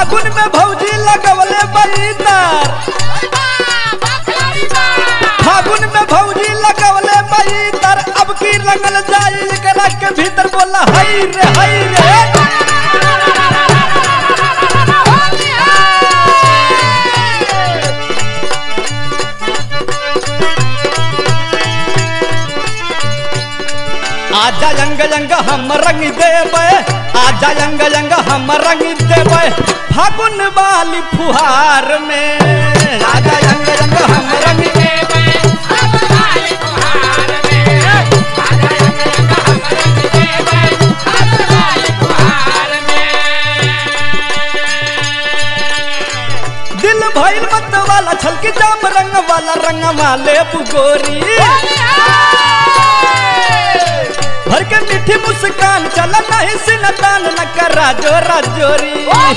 फागुन में भौजी लगवले बईतर फागुन में भौजी लगवले बईतर अब की रंगल जाई एकरा के भीतर बोला हई रे हई रे आजा यंग यंग हम रंग देवे आजा यंग यंग हम रंग देवे फागुन वाली फुहार में आजा यंग यंग हम रंग दिल भइल मत वाला छलकी जाम रंग वाला रंग वाले बुगोरी भर के मीठी मुस्कान चला नहीं सिनतान न करा जोरा जोरी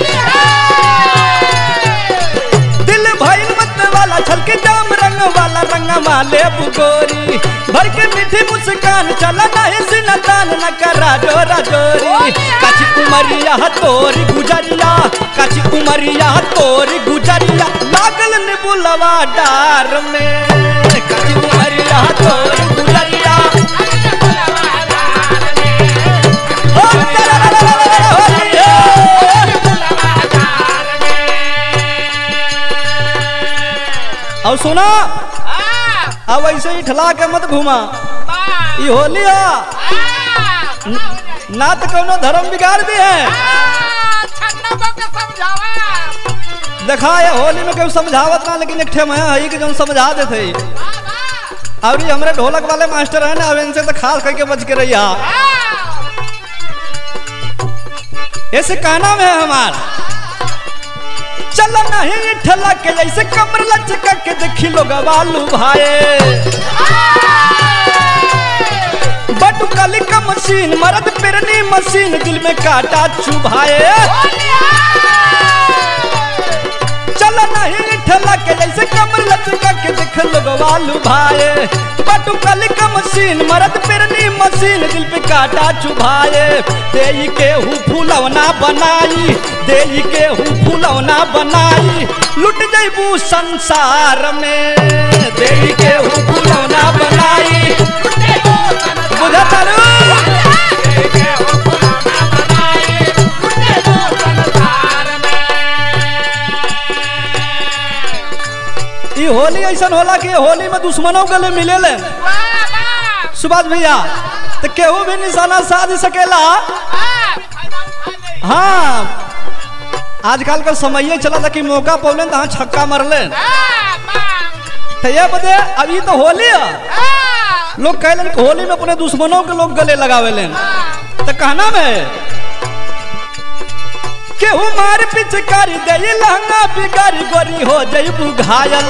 दिल भइल मत वाला छलके जाम रंग वाला रंग वाले बुगोरी भर के मीठी मुस्कान चला नहीं सिनतान न करा जोरा जोरी काची उमरिया तोरी गुजरिया काची उमरिया तोरी गुजरिया लागल निबुलवा डार में काची उमरिया तोरी गुजरिया ओ ला ला ला ला ला ला होली है। और सुना अब ऐसे ही ठला के मत घुमा ई होली है ना तो कोनो धर्म बिगाड़ दी है देखा ये होली में केहू समझावत ना लेकिन एक ठे मैं हई के जौन समझा देते और ये हमरे ढोलक वाले मास्टर है ना अब इनसे तो खास करके बच के रहिया ऐसे कहना में है हमार चल नहीं ठला के जैसे कमर लचका के देखी लोग बालू भाई बटू काली का मशीन मरद पेरनी मशीन दिल में काटा चुभाए चल नहीं ठला के जैसे कमर लचका के देख लोग बालू भाई बटू काली का मशीन मरद पेरनी मशीन दिल पे काटा चुभाए देई के हु फूलवना बनाई देई के हु फूलवना बनाई लुट जैबू संसार में देई के हु फूलवना बनाई बुझा तारू ई होली ऐसा होला कि होली में दुश्मनों गले मिले ले सुभाष भैया तो केहू भी निशाना साध सकेला हाँ आजकल का समय चला था कि मौका पौले तो हाँ छक्का मरले तो ये बदे अभी तो होली है लोग कहलन कि होली में अपने दुश्मनों के लोग गले लगावे लेन तो कहना में केहू मार पिचकारी दे लहंगा बिगारी गोरी हो जईबू घायल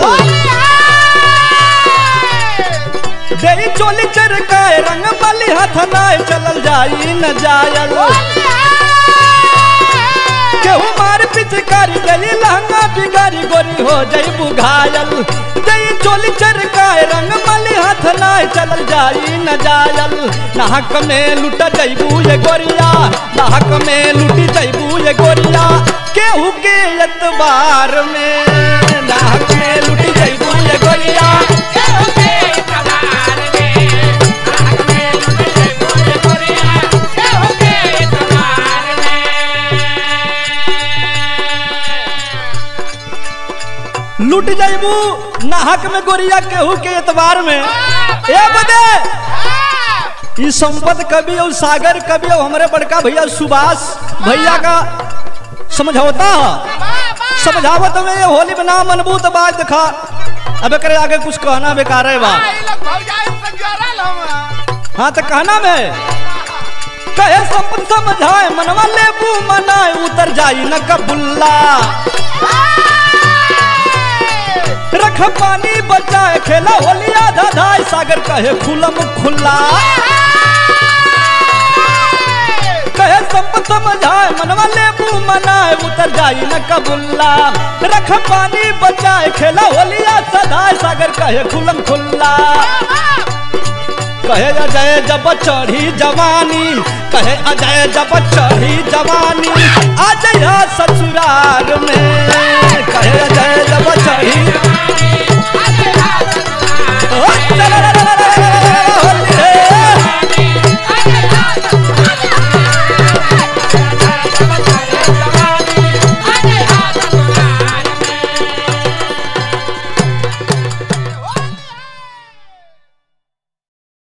देई चोली चरकाए रंग मली हाथ नाय चलल जाई न जायल केहू मार पिचकारी दई लहंगा बिगारी गोरी हो जईबू घायल दई चोली चरकाए रंग मली हाथ नाय चलल जाई न जायल नाहक में लुट जईबू ये गोरिया नाहक में लुटी जईबू ये गोरिया केहू के एतबार में नाहक में लुटी जईबू ये गोरिया लुट जाइबू नाहक में गोरिया केहू के एतबार में ए बदे ई संपत कवि और सागर कवि और हमारे बड़का भैया सुभाष भैया का समझौता है समझावत में ये होली में ना मनबू तो बात दिखा अब करे आगे कुछ कहना बेकार है बा हाँ तो कहना में कहे संपत समझाए मनवा लेबू मनाए उतर जाई न कबुल्ला रख पानी बचाए खेला होलिया धाधाई सागर कहे खुलम खुल्ला कहे संपत समझाए मनवा लेबू मनाए उतर जाई न कबुल्ला रख पानी बचाए खेला होलिया सदाए सागर कहे खुलम खुल्ला कहे अजय जब चढ़ी जवानी कहे अजय जब चढ़ी जवानी आ जइहा ससुराल में कहे अजय जब चढ़ी